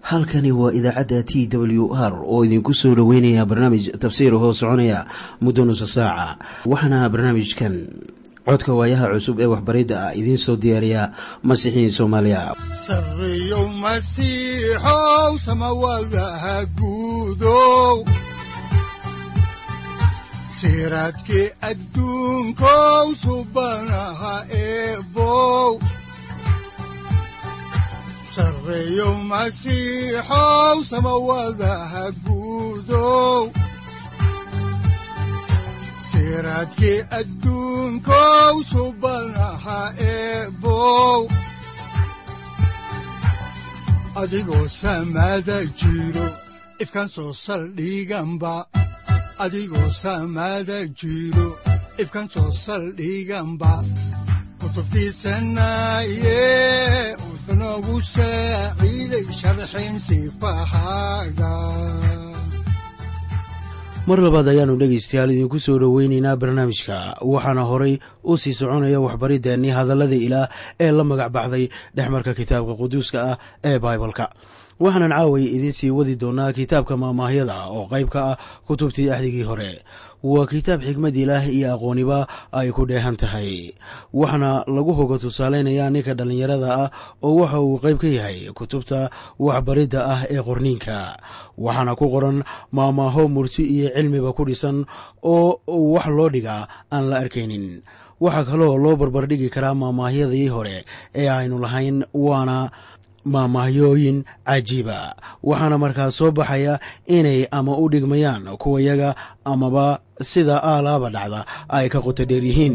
halkani waa idaacadda t w r oo idinku soo dhoweynaya barnaamij tafsiir hoo soconaya muddo nusa saaca waxaana barnaamijkan codka waayaha cusub ee waxbaridda ah idiin soo diyaariya masiixiin soomaaliya sareyow masiixow samawadaha guudow siraadkii adduunkow subanaha eebow sareyow masiixow samawadaha guudow siraadkii adduunkow subanaha eebow adigoo samada jiro ifkan soo saldhiganba adigoo samada jiro ifkan soo saldhiganba kutubtiisanaye wuxunogu saaciiday sharxin sifahaaga mar labaad ayaannu dhegaystayaal idinku soo dhoweynaynaa barnaamijka waxaana horay u sii soconaya waxbariddeenii hadallada ilaah ee la magac baxday dhexmarka kitaabka quduuska ah ee baibalka waxaanan caaway idiin sii wadi doonaa kitaabka maamaahyada oo qayb ka ah kutubtii axdigii hore waa kitaab xikmad ilaah iyo aqooniba ay ku dheehan tahay waxaana lagu hoga tusaalaynayaa ninka dhallinyarada ah oo waxa uu qayb ka yahay kutubta waxbaridda ah ee qorniinka waxaana ku qoran maamaaho murti iyo cilmiba ku dhisan oo wax loo dhigaa aan la arkaynin waxaa kaloo loo barbardhigi karaa maamaahyadii hore ee aynu lahayn waana maamahyooyin cajiiba waxaana markaas soo baxaya inay ama u dhigmayaan kuwayaga amaba sida aalaaba dhacda ay ka qoto dheer yihiin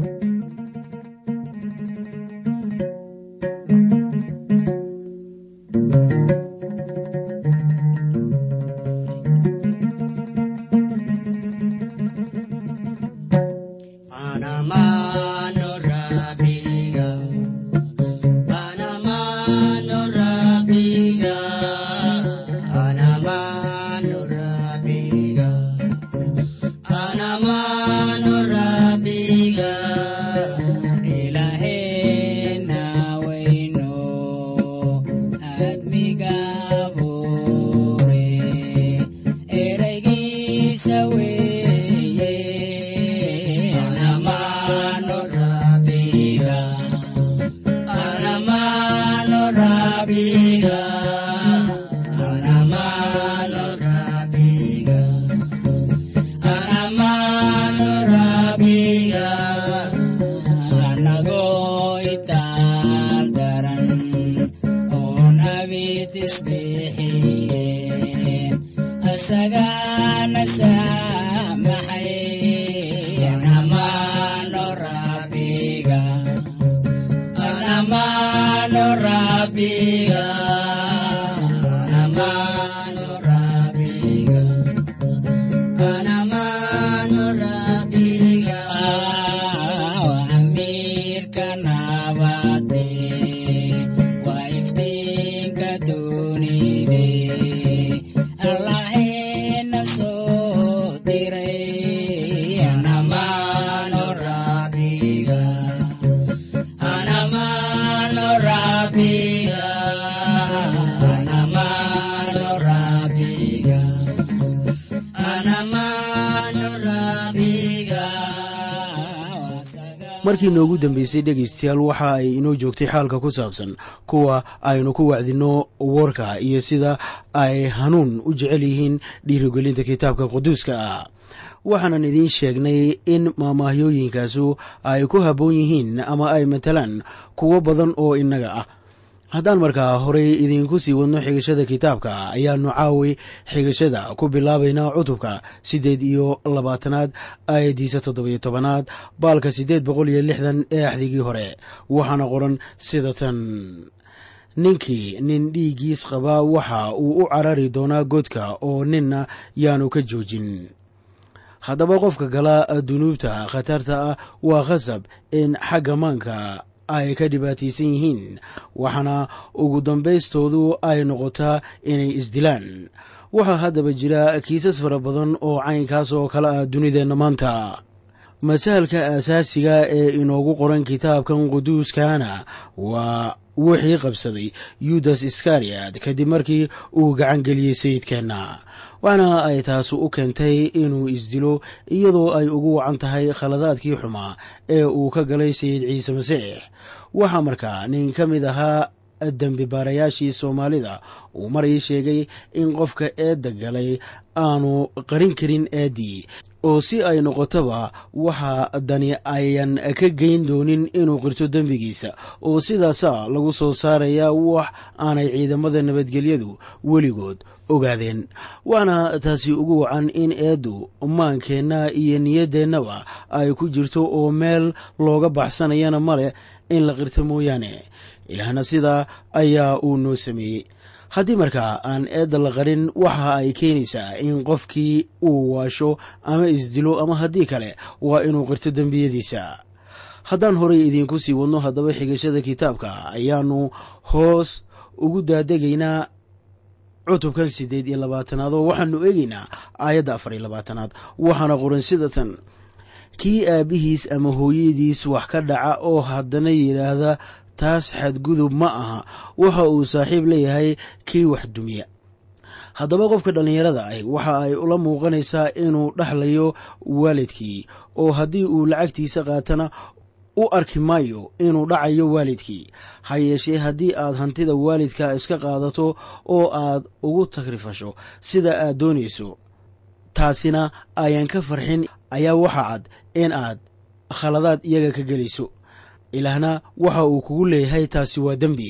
markii noogu dambeysay dhegaystayaal waxa ay inoo joogtay xaalka ku saabsan kuwa aynu ku wacdinno warka iyo sida ay hanuun u jecel yihiin dhiirigelinta kitaabka quduuska ah waxaanan idiin sheegnay in maamaahyooyinkaasu ay ku habboon yihiin ama ay matalaan kuwo badan oo innaga ah haddaan markaa horey idiinku sii wadno xigashada kitaabka ayaanu caawi xigashada ku bilaabaynaa cutubka siddeed iyo labaatanaad aayaddiisa toddobiyo tobanaad baalka siddeed boqol iyo lixdan ee axdigii hore waxaana qoran sida tan ninkii nin dhiiggiis qabaa waxa uu u carari doonaa godka oo ninna yaanu ka joojin haddaba qofka gala dunuubta khatarta ah waa khasab in xagga maanka ay ka dhibaataysan yihiin waxaana ugu dambaystoodu ay noqotaa inay isdilaan waxaa haddaba jira kiisas fara badan oo caynkaas oo kale ah dunideenna maanta masahalka aasaasiga ee inoogu qoran kitaabkan quduuskana waa wixii qabsaday yudas iskariyad kadib markii uu gacan geliyey sayidkeenna waxna ay taasi u keentay inuu isdilo iyadoo ay ugu wacan tahay khaladaadkii xumaa ee uu ka galay sayid ciise masiix waxaa markaa nin ka mid ahaa dembi baarayaashii soomaalida uu mar ii sheegay in qofka eedda galay aanu qarin karin eeddii oo si ay noqotoba waxa dani ayan ka geyn doonin inuu qirto dembigiisa oo sidaasa lagu soo saarayaa wax aanay ciidamada nabadgelyadu weligood ogaadeen waana taasi ugu wacan in eeddu maankeenna iyo niyadeennaba ay ku jirto oo meel looga baxsanayana maleh in la qirto mooyaane ilaahna sidaa ayaa uu noo sameeyey haddii markaa aan eedda la qarin waxa ay keenaysaa in qofkii uu waasho ama isdilo ama haddii kale waa inuu qirto dembiyadiisa haddaan horay idiinku sii wadno haddaba xigashada kitaabka ayaanu hoos ugu daadegaynaa cutubkan siddeed iyo labaatanaad oo waxaanu eegaynaa aayadda afar iyo labaatanaad waxaana qoran sida tan kii aabbihiis ama hooyadiis wax ka dhaca oo haddana yidhaahda taas xadgudub ma aha waxa uu saaxiib leeyahay kii wax dumiya haddaba qofka dhallinyarada ah waxa ay ula muuqanaysaa inuu dhexlayo waalidkii oo haddii uu lacagtiisa qaatana u arki maayo inuu dhacayo waalidkii ha yeeshee haddii aad hantida waalidka iska qaadato oo aad ugu tagrifasho sida aad doonayso taasina ayaan ka farxin ayaa waxa cad in aad khaladaad iyaga ka gelayso ilaahna waxa uu kugu leeyahay taasi waa dembi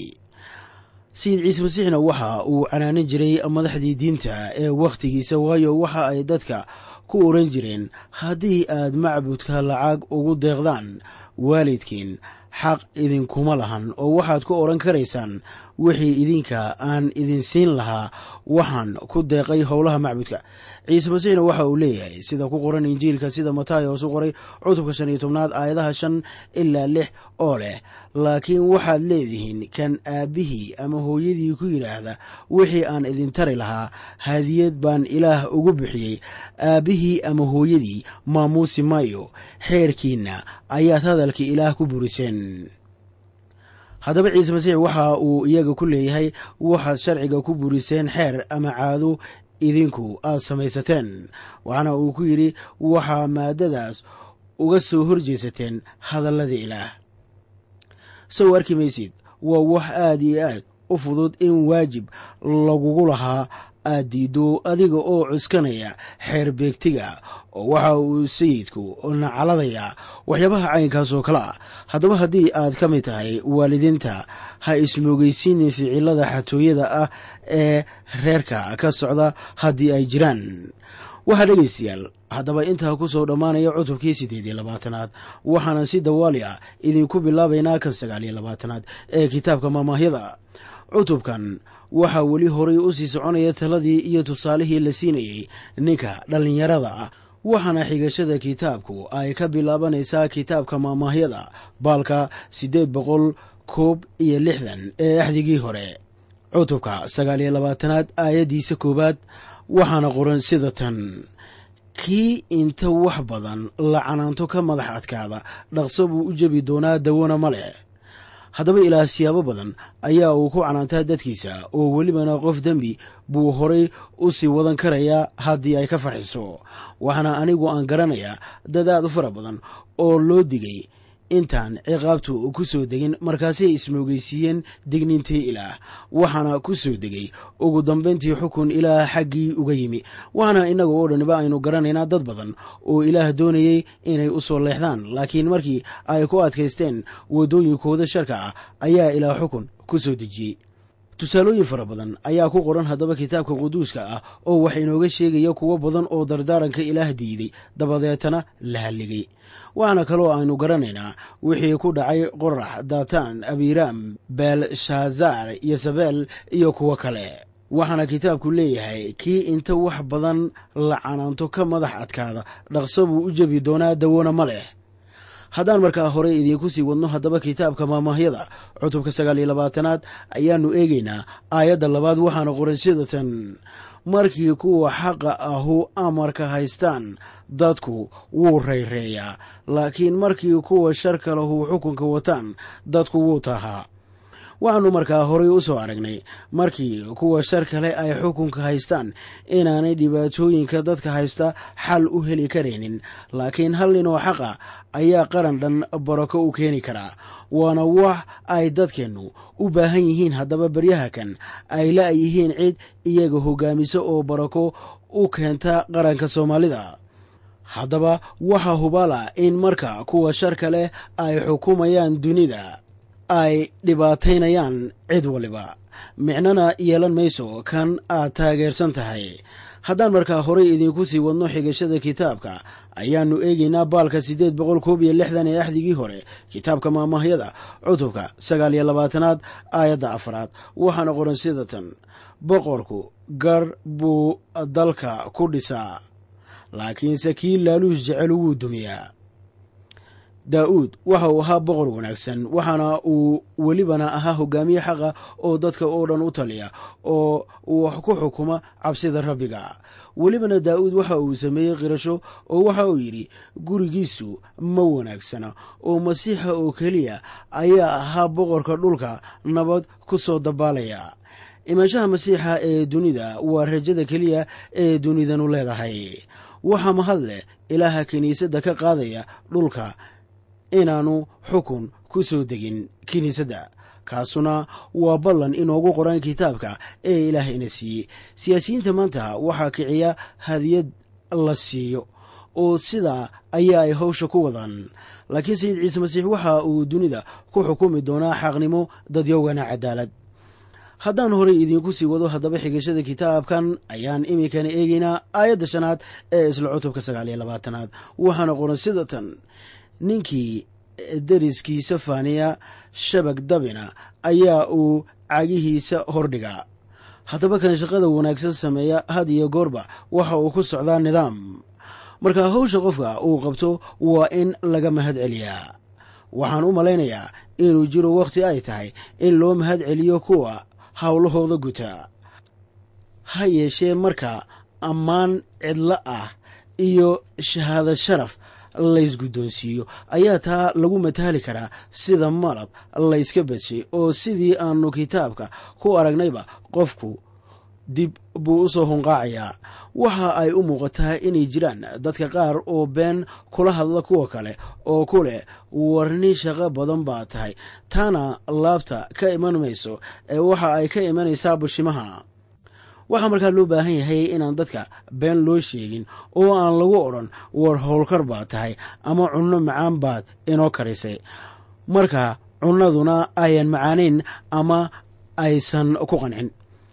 sayid ciise masiixna waxa uu canaanan jiray madaxdii diinta ee wakhtigiisa waayo waxa ay dadka ku odhan jireen haddii aad macbudka lacag ugu deeqdaan waalidkiin xaq idinkuma lahan oo waxaad ku odhan karaysaan wixii idinka aan idin siin lahaa waxaan ku deeqay howlaha macbudka ciise masiixna waxa uu leeyahay sida ku qoran injiilka sida matayos u qoray cutubka shan iyo tobnaad aayadaha shan ilaa lix oo leh laakiin waxaad leedihiin kan aabbihii ama hooyadii ku yidhaahda wixii aan idin tari lahaa hadiyad baan ilaah ugu bixiyey aabbihii ama hooyadii maamuusi maayo xeerkiinna ayaad hadalka ilaah ku buriseen haddaba ciise masiix waxa uu iyaga ku leeyahay waxaad sharciga ku buriseen xeer ama caado idinku aad samaysateen waxaana uu ku yidhi waxaa maadadaas uga soo horjeesateen hadalladii ilaah sow arki maysid waa wax aad iyo aad u fudud in waajib lagugu lahaa aad diiddo adiga oo cuskanaya xeer beegtiga oo waxa uu sayidku nacaladayaa waxyaabaha caynkaas oo kale ah haddaba haddii aad ka mid tahay waalidiinta ha ismoogeysiinin ficilada xatooyada ah ee reerka ka socda haddii ay jiraan waxaa dhegaystayaal haddaba intaa ku soo dhammaanaya cutubkii siddeed iyo labaatanaad waxaana si dawaali ah idinku bilaabaynaa kan sagaal iyo labaatanaad ee kitaabka maamaahyada cutubkan waxaa weli horay u sii soconaya taladii iyo tusaalihii la siinayey ninka dhallinyarada ah waxaana xigashada kitaabku ay ka bilaabanaysaa kitaabka maamaahyada baalka siddeed boqol koob iyo lixdan ee axdigii hore cutubka sagaal iyo labaatanaad aayaddiisa koowaad waxaana qoran sida tan kii inta wax badan la canaanto ka madax adkaada dhaqso buu u jebi doonaa dawona ma leh haddaba ilaah siyaabo badan ayaa uu ku canaantaa dadkiisa oo welibana qof dembi buu horay u sii wadan karayaa haddii ay ka farxiso waxaana anigu aan garanayaa dad aad u fara badan oo loo digay intaan ciqaabtu ku soo degin markaasay ismoogeysiiyeen digniintii ilaah waxaana ku soo degay ugu dambayntii xukun ilaah xaggii uga yimi waxaana innaga oo dhaniba aynu garanaynaa dad badan oo ilaah doonayey inay u soo leexdaan laakiin markii ay ku adkaysteen waddooyinkooda sharka ah ayaa ilaah xukun ku soo dejiyey tusaalooyin fara badan ayaa ku qoran haddaba kitaabka quduuska ah oo wax inooga sheegaya kuwo badan oo dardaaranka ilaah diiday dabadeetana la halligay waxaana kaloo aynu garanaynaa wixii ku dhacay qorax daataan abiiraam beelshaazar yosabel iyo kuwo kale waxaana kitaabku leeyahay kii inta wax badan la canaanto ka madax adkaada dhaqso buu u jebi doonaa dawona ma leh haddaan markaa horey idiinku sii wadno haddaba kitaabka maamaahyada cutubka sagaal iyo labaatanaad ayaannu eegaynaa aayadda labaad waxaana qoran sidatan markii kuwa xaqa ahu amarka haystaan dadku wuu rayreeyaa laakiin markii kuwa sharka lahu xukunka wataan dadku wuu tahaa waxaannu markaa horay u soo aragnay markii kuwa shar kale ay xukunka haystaan inaanay dhibaatooyinka dadka haysta xal u heli karaynin laakiin hal nin oo xaqa ayaa qaran dhan barako u keeni karaa waana wax ay dadkeennu u baahan yihiin haddaba beryaha kan ay la-yihiin cid iyaga hogaamisa oo barako u keenta qaranka soomaalida haddaba waxaa hubala in marka kuwa shar kale ay xukumayaan dunida ay dhibaataynayaan cid waliba micnona yeelan mayso kan aad taageersan tahay haddaan markaa horay idinku sii wadno xigashada kitaabka ayaannu eegaynaa baalka siddeed boqol koob iyo lixdan ee axdigii hore kitaabka maamahyada cutubka sagaal iyo labaatanaad aayadda afraad waxaana qoran sida tan boqorku gar buu dalka ku dhisaa laakiinse kii laaluus jecel wuu dumiyaa daa'uud waxa uu ahaa boqor wanaagsan waxaana uu welibana ahaa hogaamiye xaqa oo dadka oo dhan u taliya oo wax ku xukuma cabsida rabbiga welibana daa'uud waxa uu sameeyey qirasho oo waxa uu yidhi gurigiisu ma wanaagsana oo masiixa oo keliya ayaa ahaa boqorka dhulka nabad ku soo dabaalaya imaanshaha masiixa ee dunida waa rajada keliya ee dunidanu leedahay waxaa mahad leh ilaaha kiniisadda ka qaadaya dhulka inaannu xukun ku soo degin kiniisadda kaasuna waa ballan inoogu qoran kitaabka ee ilaah ina siiyey siyaasiyiinta maanta waxaa kiciya hadiyad la siiyo oo sidaa ayaa ay hawsha ku wadaan laakiin sayid ciise masiix waxa uu dunida ku xukumi doonaa xaqnimo dadyowgana cadaalad haddaan horay idiinku sii wado haddaba xigashada kitaabkan ayaan iminkana eegaynaa aayadda shanaad ee isla cutubka sagaal iyo labaatanaad waxaana qoran sida tan ninkii deriskiisa faaniya shabag dabina ayaa uu cagihiisa hordhigaa haddaba kan shaqada wanaagsan sameeya had iyo goorba waxa uu ku socdaa nidaam marka hawsha qofka uu qabto waa in laga mahad celiyaa waxaan u malaynayaa inuu jiro wakhti ay tahay in loo mahad celiyo kuwa howlahooda guta ha yeeshee marka ammaan cidlo ah iyo shahaado sharaf laysguddoonsiiyo ayaa taa lagu mataali karaa sida malab layska badshay oo sidii aanu kitaabka ku aragnayba qofku dib buu u soo hunqaacayaa waxa ay u muuqataa inay jiraan dadka qaar oo been kula hadla kuwa kale oo ku leh warni shaqo badan baa tahay taana laabta ka iman mayso ee waxa ay ka imanaysaa bushimaha waxaa markaa loo baahan yahay inaan dadka been loo sheegin oo aan lagu odhan war howlkar baad tahay ama cunno macaan baad inoo karisay marka cunnaduna ayan macaanayn ama aysan ku qancin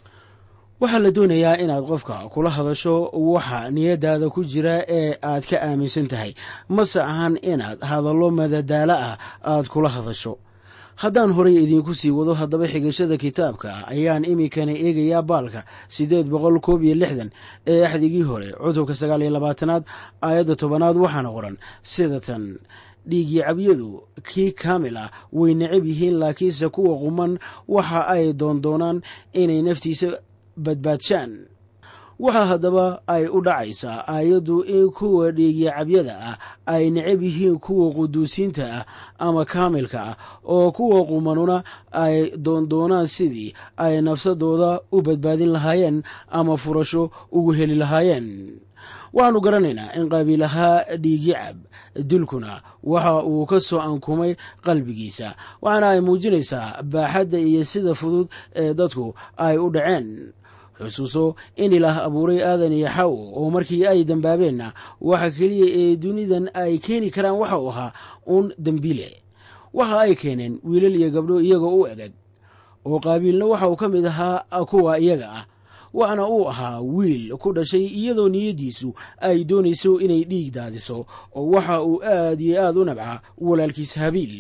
waxaa la doonayaa inaad qofka kula hadasho waxa niyadaada ku jira ee aad ka aaminsan tahay mase ahan inaad hadallo madadaalo ah aad kula hadasho haddaan horay idiinku sii wado haddaba xigashada kitaabka ayaan iminkana eegayaa baalka siddeed boqol koob iyo lixdan ee axdigii hore cutubka sagaal iyo labaatanaad aayadda tobanaad waxaana qoran sida tan dhiigii cabyadu kii kaamil ah way necab yihiin laakiinse kuwa quman waxa ay doondoonaan inay naftiisa badbaadshaan waxaa haddaba ay u dhacaysaa aayaddu in kuwa dhiigii cabyada ah ay necab yihiin kuwa quduusiinta ah ama kaamilka ah oo kuwa qumanuna ay doondoonaan sidii ay nafsadooda u badbaadin lahaayeen ama furasho ugu heli lahaayeen waxaannu garanaynaa in qaabiilahaa dhiigi cab dilkuna waxa uu ka soo ankumay qalbigiisa waxaana ay muujinaysaa baaxadda iyo sida fudud ee dadku ay u dhaceen xusuuso in ilaah abuuray aadan iyo xawo oo markii ay dambaabeenna waxa keliya ee dunidan ay keeni karaan waxa uu ahaa uun dembiile waxa ay keeneen wiilal iyo gabdho iyagoo u egeg oo qaabiilna waxa uu ka mid ahaa kuwa iyaga ah waxna uu ahaa wiil ku dhashay iyadoo niyaddiisu ay doonayso inay dhiig daadiso oo waxa uu aad iyo aad u nabca walaalkiis habiil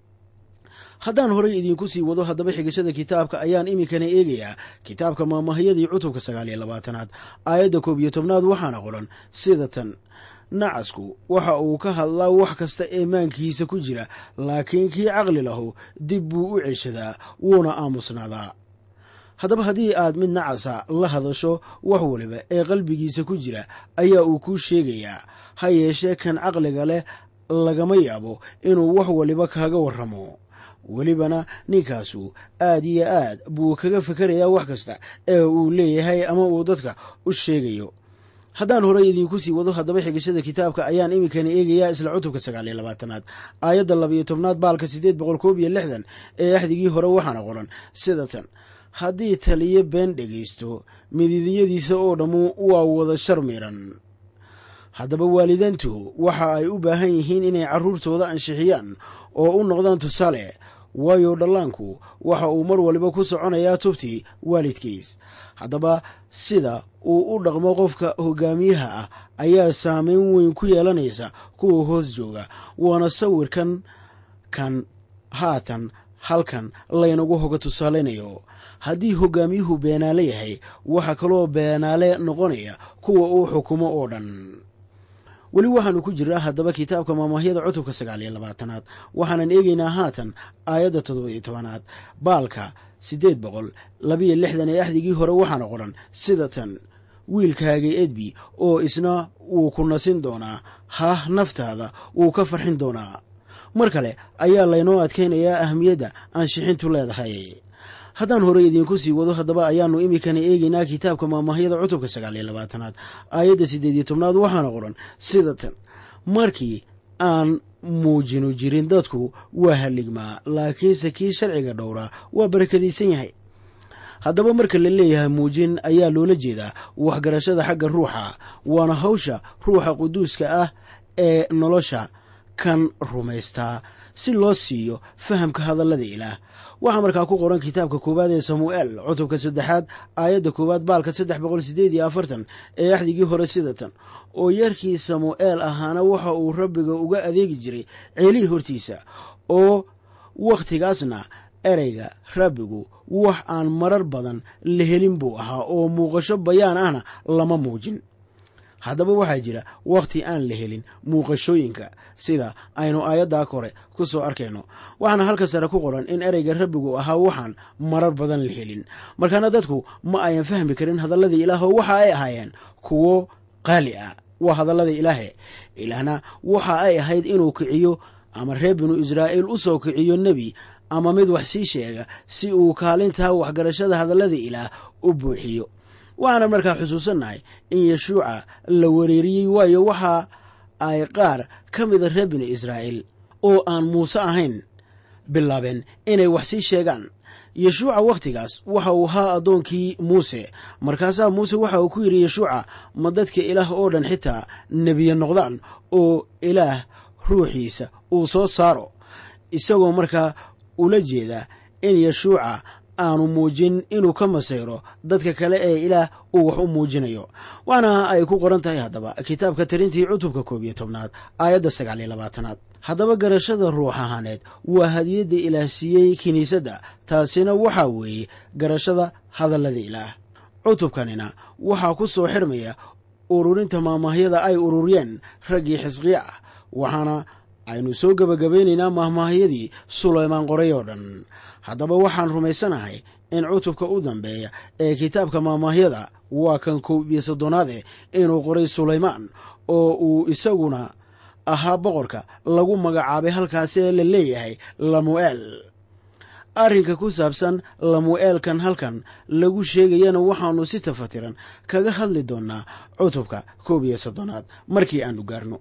haddaan horay idiinku sii wado haddaba xigashada kitaabka ayaan iminkana eegayaa kitaabka maamahyadii cutubka sagaal iyo labaatanaad aayadda koob iyo tobnaad waxaana qoran sida tan nacasku waxa uu ka hadlaa wax kasta ee maankiisa ku jira laakiin kii caqli lahu dib buu u ceshadaa wuuna aamusnaadaa haddaba haddii aad mid nacasa la hadasho wax waliba ee qalbigiisa ku jira ayaa uu kuu sheegayaa ha yeeshee kan caqliga leh lagama yaabo inuu wax waliba kaaga warramo welibana ninkaasu aad iyo aad buu kaga fikerayaa wax kasta ee uu leeyahay ama uu dadka u sheegayo haddaan horey idiinku sii wado haddaba xigashada kitaabka ayaan iminkani eegayaa isla cutubka sagaal iyo labaatanaad aayadda labayo tobnaad baalka siddeed boqol koob iyo lixdan ee axdigii hore waxaana qoran sida tan haddii taliyo been dhegaysto mididiyadiisa oo dhammu waa wada shar miiran haddaba waalidaantu waxa ay u baahan yihiin inay carruurtooda ansixiyaan oo u noqdaan tusaale waayo dhallaanku waxa uu mar waliba ku soconayaa tubtii waalidkiis haddaba sida uu u dhaqmo qofka hogaamiyaha ah ayaa saameyn weyn ku yeelanaysa kuwa hoos jooga waana sawirkan kan haatan halkan laynagu hoga tusaalaynayo haddii hogaamiyuhu beenaale yahay waxaa kaloo beenaale noqonaya kuwa uu xukumo oo dhan weli waxaanu ku jiraa haddaba kitaabka maamaahyada cutubka sagaal iyo labaatanaad waxaanan eegaynaa haatan aayadda toddoba iyo tobanaad baalka siddeed boqol labiyo lixdan ee axdigii hore waxaana qoran sida tan wiilkaagay edbi oo isna wuu ku nasin doonaa hah naftaada wuu ka farxin doonaa mar kale ayaa laynoo adkaynayaa ahmiyadda aanshixintu leedahay haddaan horey idiinku sii wado haddaba ayaannu iminkana eegaynaa kitaabka maamaahyada cutubka sagaal iyo labaatanaad aayadda siddeed iyo tobnaad waxaana qoran sida tan markii aan muujinu jirin dadku waa halligmaa laakiinse kii sharciga dhowraa waa barakadaysan yahay haddaba marka la leeyahay muujin ayaa loola jeedaa waxgarashada xagga ruuxa waana hawsha ruuxa quduuska ah ee nolosha kan rumaystaa si loo siiyo fahamka hadallada ilaah waxaa markaa ku qoran kitaabka koowaad ee samu'eel cutubka saddexaad aayadda koowaad baalka saddex boqol sideed iyo afartan ee axdigii hore sida tan oo yarkii samu'eel ahaana waxa uu rabbiga uga adeegi jiray ceelihii hortiisa oo wakhtigaasna ereyga rabbigu wax aan marar badan la helin buu ahaa oo muuqasho bayaan ahna lama muujin haddaba waxaa jira wakhti aan la helin muuqashooyinka sida aynu aayaddaa kore ku soo arkayno waxaana halka sare ku qoran in ereyga rabbigu ahaa waxaan marar badan la helin markaana dadku ma ayan fahmi karin hadalladii ilaah oo waxa ay ahaayeen kuwo qaali ah waa hadallada ilaahe ilaahna waxa ay ahayd inuu kiciyo ama reer binu israa'iil u soo kiciyo nebi ama mid wax sii sheega si uu kaalintaa waxgarashada hadallada ilaah u buuxiyo waxaana markaa xusuusannahay in yeshuuca la wereeriyey waayo waxa ay qaar ka mida reer binu israa'iil oo aan muuse ahayn bilaabeen inay wax sii sheegaan yeshuuca wakhtigaas waxa uu ahaa addoonkii muuse markaasaa muuse waxa uu ku yidhi yeshuuca ma dadka ilaah oo dhan xitaa nebiye noqdaan oo ilaah ruuxiisa uu soo saaro isagoo markaa ula jeeda in yeshuuca aanu muujin inuu ka masayro dadka kale ee ilaah uu wax u muujinayo waana ay ku qoran tahay haddaba kitaabka tarintii cutubka koob iyo tobnaad aayadda sagaal iyo labaatanaad haddaba garashada ruux ahaaneed waa hadiyadda ilaah siiyey kiniisadda taasina waxaa weeye garashada hadallada ilaah cutubkanina waxaa ku soo xirmaya ururinta maamaahyada ay ururiyeen raggii xisqiya ah waxaana aynu soo gebagabaynaynaa maahmaahyadii sulaymaan qoray oo dhan haddaba waxaan rumaysanahay in cutubka u dambeeya ee kitaabka maamaahyada waa kan kow iyo soddonaade inuu qoray sulaymaan oo uu isaguna ahaa boqorka lagu magacaabay halkaasee la leeyahay lamu'eel arrinka ku saabsan lamu'eelkan halkan lagu sheegayana waxaannu si tafatiran kaga hadli doonnaa cutubka koob iyo soddonaad markii aannu gaarno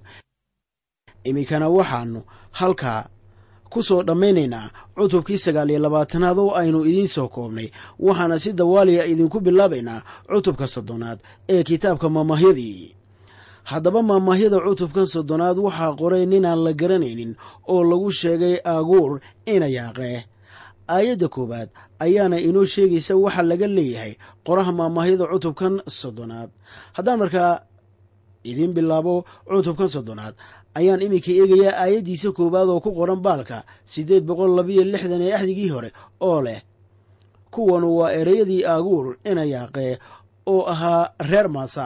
iminkana waxaannu halkaa ku soo dhammaynaynaa cutubkii sagaal iyo labaatanaad oo aynu idiin soo koobnay waxaana si dawaaliya idinku bilaabaynaa cutubka soddonaad ee kitaabka maamaahyadii haddaba maamaahyada cutubkan soddonaad waxaa qoray ninaan la garanaynin oo lagu sheegay aaguur ina yaaqee aayadda koowaad ayaana inoo sheegaysa waxa laga leeyahay qoraha maamaahyada cutubkan soddonaad haddaan markaa idiin bilaabo cutubkan soddonaad ayaan iminka eegayaa aayaddiisa koowaad oo ku qoran baalka siddeed boqol labiyo lixdan ee axdigii hore oo leh kuwanu waa ereyadii aaguur ina yaaqee oo ahaa reer maasa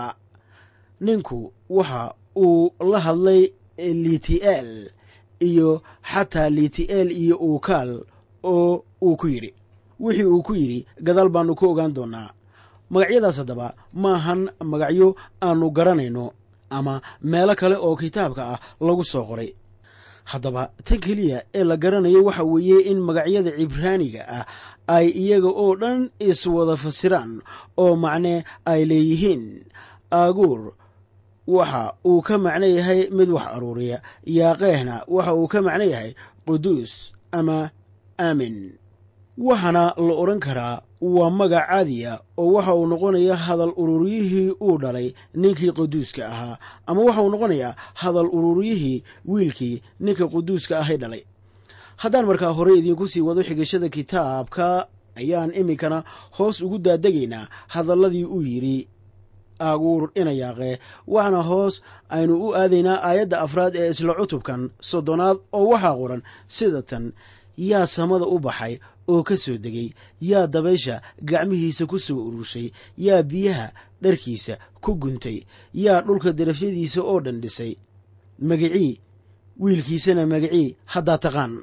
ninku waxa uu la hadlay liti'eel iyo xataa liti'eel iyo uukaal oo uu ku yidhi wixii uu ku yidhi gadaal baannu ku ogaan doonnaa magacyadaas haddaba maahan magacyo aannu garanayno ama meelo kale oo kitaabka ah lagu soo qoray haddaba tan keliya ee la garanayo waxa weeye in magacyada cibraaniga ah ay iyaga oo dhan iswada fasiraan oo macne ay leeyihiin aaguur waxa uu ka macno yahay mid wax aruuriya yaaqeehna waxa uu ka macno yahay quduus ama aamin waxaana la odhan karaa waa magac caadiya oo waxa uu noqonayaa hadal ururiyihii uu dhalay ninkii quduuska ahaa ama waxa uu noqonayaa hadal ururiyihii wiilkii ninka quduuska ahay dhalay haddaan markaa hore idiinku sii wado xigashada kitaabka ayaan iminkana hoos ugu daadegaynaa hadalladii uu yidhi aaguur inayaaqee waxaana hoos aynu u aadaynaa aayadda afraad ee isla cutubkan soddonaad oo waxaa qoran sida tan yaa samada u baxay oo ka soo degay yaa dabaysha gacmihiisa ku soo ururshay yaa biyaha dharkiisa ku guntay yaa dhulka darafyadiisa oo dhan dhisay magicii wiilkiisana magicii haddaa taqaan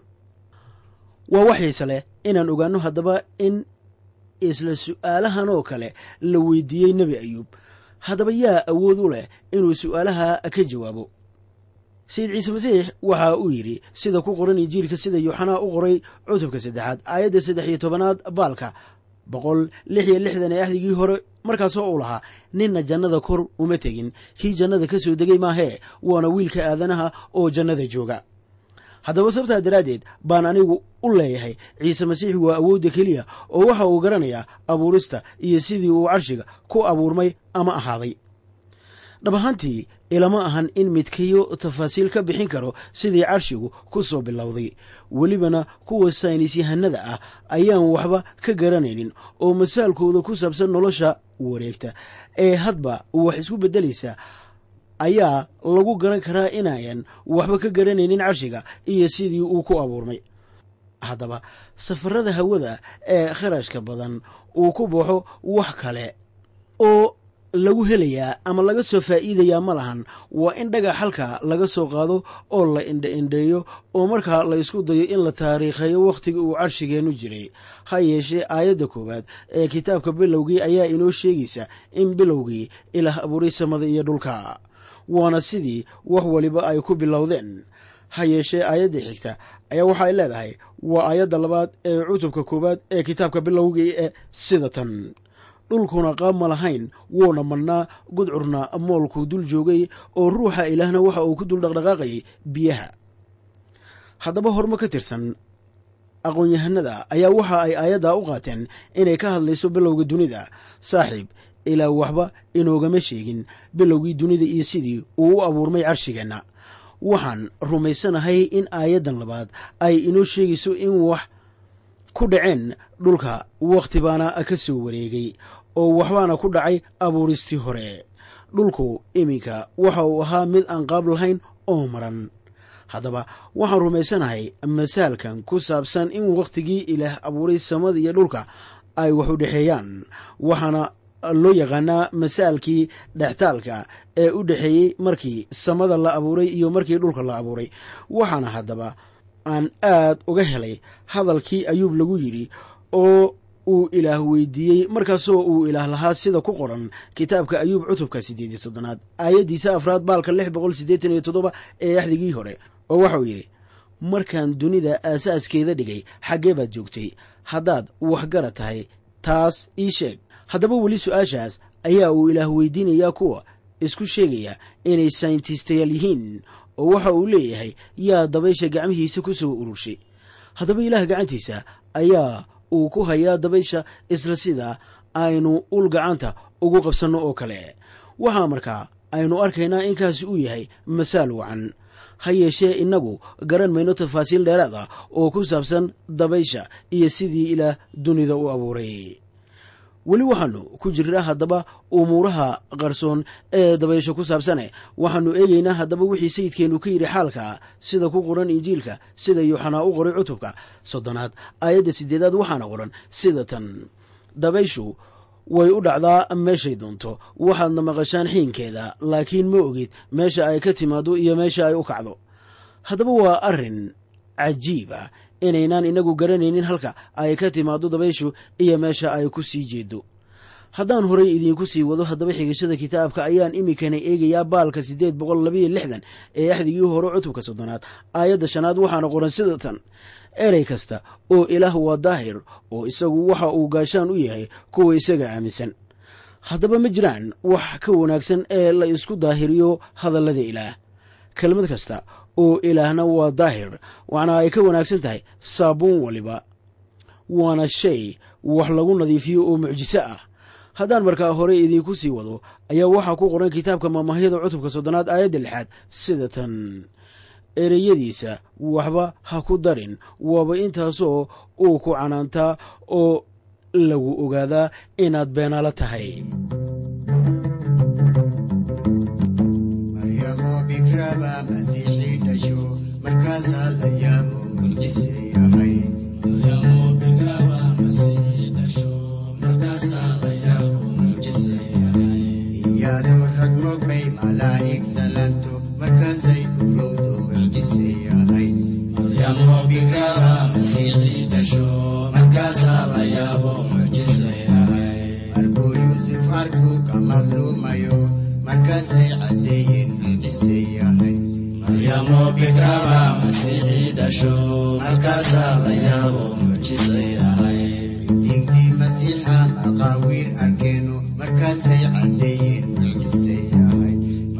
waa waxayse leh inaan ogaanno haddaba in isla su'aalahan oo kale la weydiiyey nebi ayuub haddaba yaa awood u leh inuu su'aalaha ka jawaabo sayid ciise masiix waxa uu yidhi sida ku qoran injiilka sida yooxanaa u qoray cutubka saddexaad aayadda saddex iyo tobanaad baalka boqol lix iyo lixdan ee axdigii hore markaasoo uu lahaa ninna jannada kor uma tegin kii jannada ka soo degay maahee waana wiilka aadanaha oo jannada jooga haddaba sababtaa daraaddeed baan anigu u leeyahay ciise masiix waa awoodda keliya oo waxa uu garanayaa abuurista iyo sidii uu carshiga ku abuurmay ama ahaaday dhab ahaantii ilama ahan in midkayo tafaasiil ka bixin karo sidii carshigu ku soo bilowday welibana kuwa saynisyahanada ah ayaan waxba ka garanaynin oo masaalkooda ku saabsan nolosha wareegta ee hadba wax isku beddelaysa ayaa lagu garan karaa inayan waxba ka garanaynin carshiga iyo sidii uu ku abuurmay haddaba safarada hawada ee kharashka badan uu ku baxo wax kale oo lagu helayaa ama laga soo faa'iidayaa ma lahan waa in dhagax halka laga soo qaado oo la indha-indheeyo oo markaa la isku dayo in la taariikheeyo wakhtiga uu carshigeennu jiray ha yeeshee aayadda koowaad ee kitaabka bilowgii ayaa inoo sheegaysa in bilowgii ilaah abuuray samada iyo dhulka waana sidii wax waliba ay ku bilowdeen ha yeeshee aayadda xigta ayaa waxa ay leedahay waa aayadda labaad ee cutubka koowaad ee kitaabka bilowgii ee sida tan dhulkuna qaab ma lahayn wuuna madhnaa gudcurna moolkuu dul joogay oo ruuxa ilaahna waxa uu ku dul dhaqdhaqaaqayay biyaha haddaba hormo ka tirsan aqoon-yahanada ayaa waxa ay aayaddaa u qaateen inay ka hadlayso bilowga dunida saaxiib ilaa waxba inoogama sheegin bilowgii dunida iyo sidii uu u abuurmay carshigeenna waxaan rumaysanahay in aayaddan labaad ay inoo sheegayso in wax ku dhaceen dhulka wakhti baana ka soo wareegay oo waxbaana ku dhacay abuuristii hore dhulku iminka waxa uu ahaa mid aan qaab lahayn oo maran haddaba waxaan rumaysanahay masaalkan ku saabsan in wakhtigii ilaah abuuray samada iyo dhulka ay wax u dhexeeyaan waxaana loo yaqaanaa masaalkii dhextaalka ee u dhexeeyey markii samada la abuuray iyo markii dhulka la abuuray waxaana haddaba aan aad uga helay hadalkii ayuub lagu yidhi oo uu ilaah weydiiyey markaasoo uu ilaah lahaa sida ku qoran kitaabka ayuub cutubka siddeed iyo soddonaad aayaddiisa afraad baalka lix boqol siddeetan iyo toddoba ee axdigii hore oo waxauu yidhi markaan dunida aasaaskeeda dhigay xaggee baad joogtay haddaad waxgara tahay taas ii sheeg haddaba weli su-aashaas ayaa uu ilaah weydiinayaa kuwa isku sheegaya inay sayntistayaal yihiin oo waxa uu leeyahay yaa dabaysha gacmihiisa ku soo ururshay haddaba ilaah gacantiisa ayaa uu ku hayaa dabaysha isla sida aynu ul gacanta ugu qabsanno oo kale waxaa markaa aynu arkaynaa inkaasi uu yahay masaal wacan ha yeeshee innagu garan mayno tafaasiil dheeraad ah oo ku saabsan dabaysha iyo sidii ilaah dunida u abuuray weli waxaanu ku jirnaa haddaba umuuraha qarsoon ee dabaysho ku saabsane waxaanu eegaynaa haddaba wixii sayidkeennu ka yidhi xaalka sida ku qoran injiilka sida yuuxanaa u qoray cutubka soddonaad aayadda siddeedaad waxaana qoran sida tan dabayshu way u dhacdaa meeshay doonto waxaadna maqashaan xiinkeeda laakiin ma ogid meesha ay ka timaaddo iyo meesha ay u kacdo haddaba waa arrin cajiib ah inaynaan inagu garanaynin halka ay ka timaaddo dabayshu iyo meesha ay ku sii jeedo haddaan horay idiinku sii wado haddaba xigashada kitaabka ayaan iminkana eegayaa baalka siddeed boqol labayo lixdan ee axdigii hore cutubka soddonaad aayadda shanaad waxaana qoran sida tan erey kasta oo ilaah waa daahir oo isagu waxa uu gaashaan u yahay kuwa isaga aaminsan haddaba ma jiraan wax ka wanaagsan ee la isku daahiriyo hadallada ilaah kelmad kasta oo ilaahna waa daahir waxna ay ka wanaagsan tahay saabuun waliba waana shay wax lagu nadiifiyo oo mucjiso ah haddaan markaa hore idiinku sii wado ayaa waxaa ku qoran kitaabka maamahyada cutubka soddonaad aayadda lixaad sida tan ereyadiisa waxba ha ku darin waaba intaasoo uu ku canaantaa oo lagu ogaadaa inaad beenaalo tahay maryamo bikraba masiixii dhasho markaasaa la yaabo mucjise yahay iyadoo rag mogbay malaa'ig salanto markaasay urowdo mucjise yahay markuu yuusuf arku ka madluumayo markaasay caddeeyeen mucjise yahay digdii masiixa maqaawiir arkeeno markaasay caddeeyeen mucjise yahay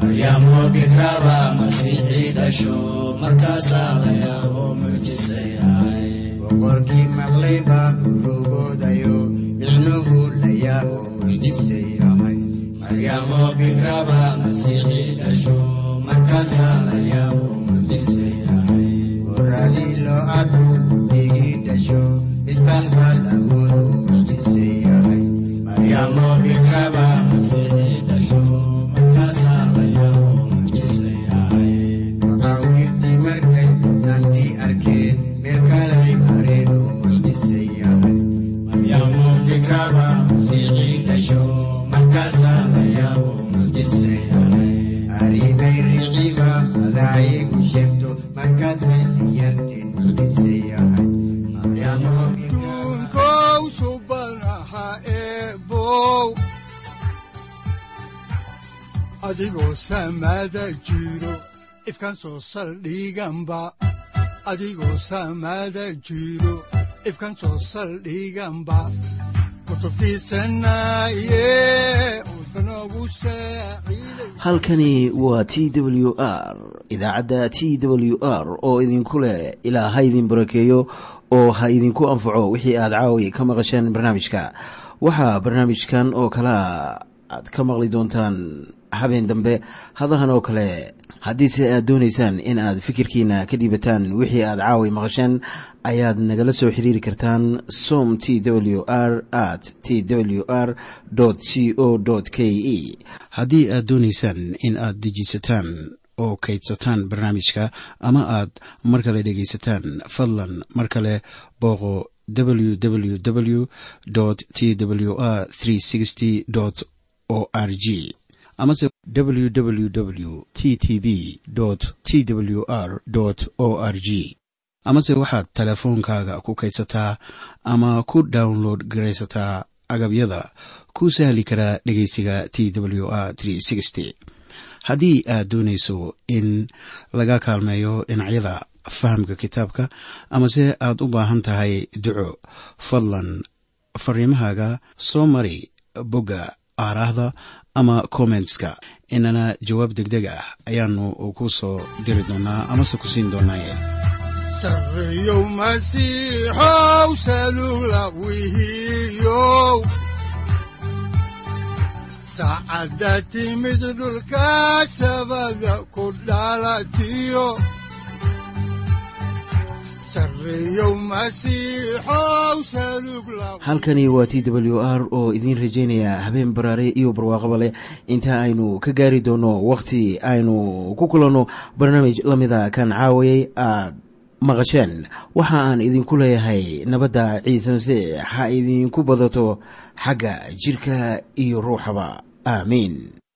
boqorkii maqlay baa urugoodayo micnuhu la yaabo mucjise yahay goradii loo arku digii dhasho misbax baa lamoodu mucjise yahay maqaawiirtii markay mudnaantii arkeen meel kalay mareen oo mucjise yahay markaasaa la yaabo mucjise yahay arrimay riciba malaa'igu sheegto markaasay siyarteen mucjise yahay adduunkow subanaha eebow adigoo samaada jiro ifkan soo saldhiganba adigoo samaada jiro ifkan soo saldhiganba kutubtiisanaye udbanogu saaciiday halkani waa t w r idaacadda t w r oo idinku leh ilaa ha idin barakeeyo oo ha idinku anfaco wixii aad caawi ka maqasheen barnaamijka waxaa barnaamijkan oo kalea aad ka maqli doontaan habeen dambe hadahan oo kale haddiise aad doonaysaan in aad fikirkiina ka dhiibataan wixii aad caawi maqasheen ayaad nagala soo xiriiri kartaan som t w r at t w r c o k e haddii aad doonaysaan in aad dejiisataan oo kaydsataan barnaamijka ama aad mar kale dhegaysataan fadlan mar kale booqo www t w r o r g amase www t t b t w r o r g amase waxaad teleefoonkaaga ku kaydsataa ama ku download garaysataa agabyada ku sahli karaa dhegeysiga t w r haddii aad doonayso in laga kaalmeeyo dhinacyada fahamka kitaabka amase aad u baahan tahay duco fadlan fariimahaaga soo mari bogga aaraahda ama kommentska inana jawaab degdeg ah ayaanu ku soo diri doonaa amase ku siin doonaaye sarreyow masiixow salula wihiyow saacadda timid dhulka sabada ku dhalatiyo sarreyow masiixow salug la halkani waa t w r oo idiin rajaynaya habeen baraare iyo barwaaqaba leh inta aynu ka gaari doono wakhti aynu ku kulanno barnaamij la mida kan caawayay aad maqasheen waxa aan idinku leeyahay nabadda ciise masiix ha idinku badato xagga jidhka iyo ruuxaba aamiin